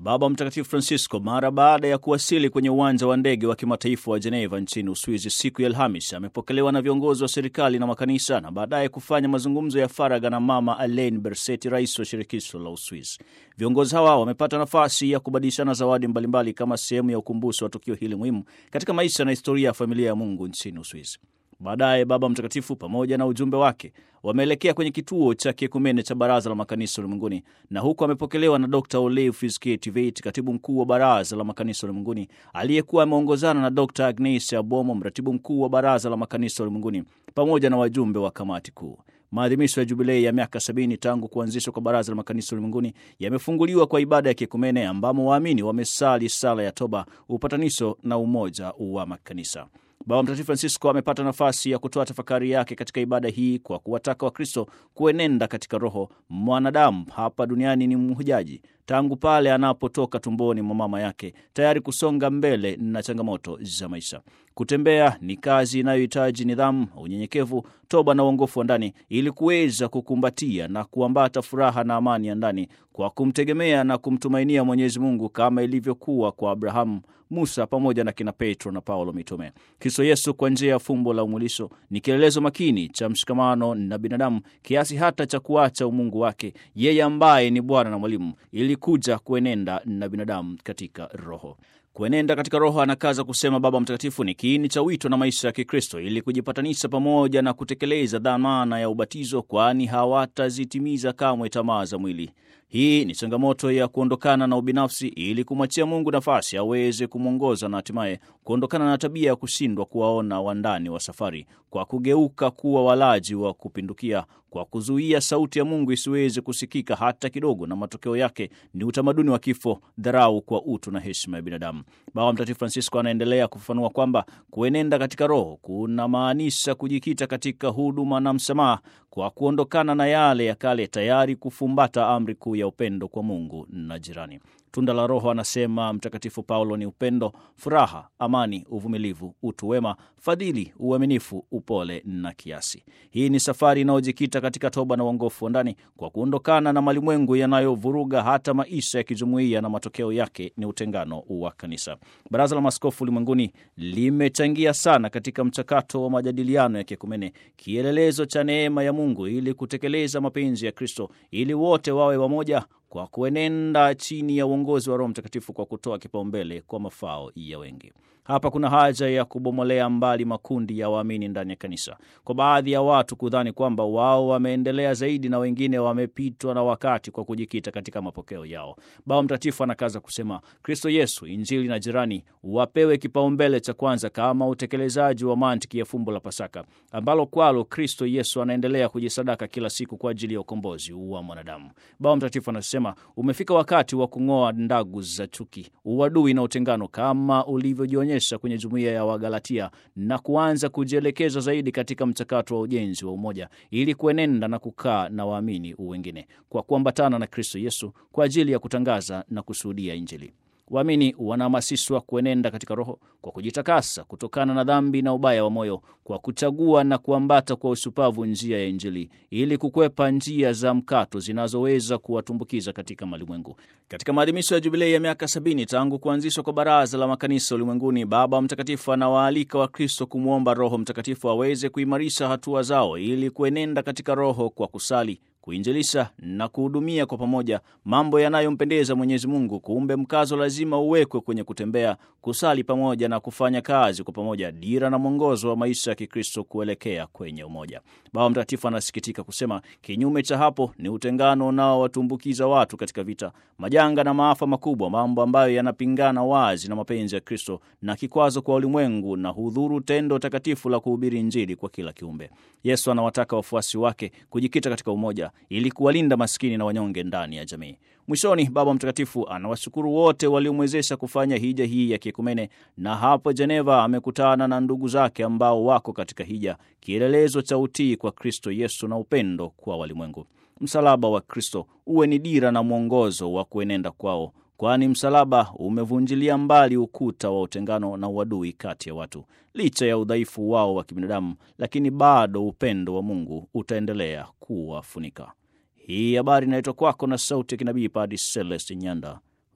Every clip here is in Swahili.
Baba Mtakatifu Francisco mara baada ya kuwasili kwenye uwanja wa ndege wa kimataifa wa Geneva nchini Uswizi siku ya Alhamis amepokelewa na viongozi wa serikali na makanisa na baadaye kufanya mazungumzo ya faragha na Mama Alain Berset, rais wa shirikisho la Uswizi. Viongozi hawa wamepata nafasi ya kubadilishana zawadi mbalimbali kama sehemu ya ukumbusho wa tukio hili muhimu katika maisha na historia ya familia ya Mungu nchini Uswizi. Baadaye Baba Mtakatifu pamoja na ujumbe wake wameelekea kwenye kituo cha kiekumene cha Baraza la Makanisa Ulimwenguni, na huko amepokelewa na Dr Olive Fisket-Tveit, katibu mkuu wa Baraza la Makanisa Ulimwenguni, aliyekuwa ameongozana na Dr Agnes Abomo, mratibu mkuu wa Baraza la Makanisa Ulimwenguni, pamoja na wajumbe wa kamati kuu. Maadhimisho ya jubilei ya miaka sabini tangu kuanzishwa kwa Baraza la Makanisa Ulimwenguni yamefunguliwa kwa ibada ya kiekumene ambamo waamini wamesali sala ya toba, upatanisho na umoja wa makanisa. Baba Mtakatifu Francisco amepata nafasi ya kutoa tafakari yake katika ibada hii kwa kuwataka Wakristo kuenenda katika Roho. Mwanadamu hapa duniani ni mhujaji tangu pale anapotoka tumboni mwa mama yake, tayari kusonga mbele na changamoto za maisha. Kutembea ni kazi inayohitaji nidhamu, unyenyekevu, toba na uongofu wa ndani, ili kuweza kukumbatia na kuambata furaha na amani ya ndani kwa kumtegemea na kumtumainia Mwenyezi Mungu kama ilivyokuwa kwa Abrahamu, Musa pamoja na kina Petro na Paulo mitume. Kristo Yesu kwa njia ya fumbo la umwilisho ni kielelezo makini cha mshikamano na binadamu kiasi hata cha kuacha umungu wake, yeye ambaye ni Bwana na Mwalimu, ili kuja kuenenda na binadamu katika Roho. Kuenenda katika Roho, anakaza kusema Baba Mtakatifu, ni kiini cha wito na maisha ya Kikristo ili kujipatanisha pamoja na kutekeleza dhamana ya ubatizo, kwani hawatazitimiza kamwe tamaa za mwili. Hii ni changamoto ya kuondokana na ubinafsi ili kumwachia Mungu nafasi aweze kumwongoza na hatimaye kuondokana na tabia ya kushindwa kuwaona wandani wa safari kwa kugeuka kuwa walaji wa kupindukia, kwa kuzuia sauti ya Mungu isiweze kusikika hata kidogo, na matokeo yake ni utamaduni wa kifo, dharau kwa utu na heshima ya binadamu. Baba Mtakatifu Francisco anaendelea kufafanua kwamba kuenenda katika Roho kuna maanisha kujikita katika huduma na msamaha kwa kuondokana na yale ya kale, tayari kufumbata amri kuu ya upendo kwa Mungu na jirani. Tunda la Roho, anasema Mtakatifu Paulo, ni upendo, furaha, amani, uvumilivu, utu wema, fadhili, uaminifu, upole na kiasi. Hii ni safari inayojikita katika toba na uongofu wa ndani kwa kuondokana na malimwengu yanayovuruga hata maisha ya kijumuiya, na matokeo yake ni utengano wa kanisa. Baraza la Maaskofu Ulimwenguni limechangia sana katika mchakato wa majadiliano ya kiekumene, kielelezo cha neema ya Mungu ili kutekeleza mapenzi ya Kristo, ili wote wawe wamoja kwa kuenenda chini ya uongozi wa Roho Mtakatifu kwa kutoa kipaumbele kwa mafao ya wengi. Hapa kuna haja ya kubomolea mbali makundi ya waamini ndani ya kanisa, kwa baadhi ya watu kudhani kwamba wao wameendelea zaidi na wengine wamepitwa na wakati kwa kujikita katika mapokeo yao. Baba Mtakatifu anakaza kusema, Kristo Yesu, Injili na jirani wapewe kipaumbele cha kwanza kama utekelezaji wa mantiki ya fumbo la Pasaka ambalo kwalo Kristo Yesu anaendelea kujisadaka kila siku kwa ajili ya ukombozi wa mwanadamu. Baba Mtakatifu anasema umefika wakati wa kung'oa ndagu za chuki, uadui na utengano kama ulivyojionyesha kwenye jumuiya ya Wagalatia na kuanza kujielekeza zaidi katika mchakato wa ujenzi wa umoja ili kuenenda na kukaa na waamini wengine kwa kuambatana na Kristo Yesu kwa ajili ya kutangaza na kushuhudia Injili. Waamini wanahamasishwa kuenenda katika Roho kwa kujitakasa kutokana na dhambi na ubaya wa moyo, kwa kuchagua na kuambata kwa usupavu njia ya Injili ili kukwepa njia za mkato zinazoweza kuwatumbukiza katika malimwengu. Katika maadhimisho ya jubilei ya miaka sabini tangu kuanzishwa kwa Baraza la Makanisa Ulimwenguni, Baba Mtakatifu anawaalika Wakristo kumwomba Roho Mtakatifu aweze kuimarisha hatua zao ili kuenenda katika Roho kwa kusali kuinjilisha na kuhudumia kwa pamoja mambo yanayompendeza Mwenyezi Mungu. Kumbe mkazo lazima uwekwe kwenye kutembea, kusali pamoja na kufanya kazi kwa pamoja, dira na mwongozo wa maisha ya Kikristo kuelekea kwenye umoja. Baba Mtakatifu anasikitika kusema, kinyume cha hapo ni utengano unaowatumbukiza watu katika vita, majanga na maafa makubwa, mambo ambayo yanapingana wazi na mapenzi ya Kristo na kikwazo kwa ulimwengu na hudhuru tendo takatifu la kuhubiri Injili kwa kila kiumbe. Yesu anawataka wafuasi wake kujikita katika umoja ili kuwalinda maskini na wanyonge ndani ya jamii. Mwishoni, Baba Mtakatifu anawashukuru wote waliomwezesha kufanya hija hii ya kiekumene, na hapo Geneva amekutana na ndugu zake ambao wako katika hija, kielelezo cha utii kwa Kristo Yesu na upendo kwa walimwengu. Msalaba wa Kristo uwe ni dira na mwongozo wa kuenenda kwao, kwani msalaba umevunjilia mbali ukuta wa utengano na uadui kati ya watu. Licha ya udhaifu wao wa kibinadamu, lakini bado upendo wa Mungu utaendelea kuwafunika. Hii habari inaletwa kwako na sauti ya kinabii Padre Celeste Nyanda,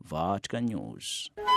Vatican News.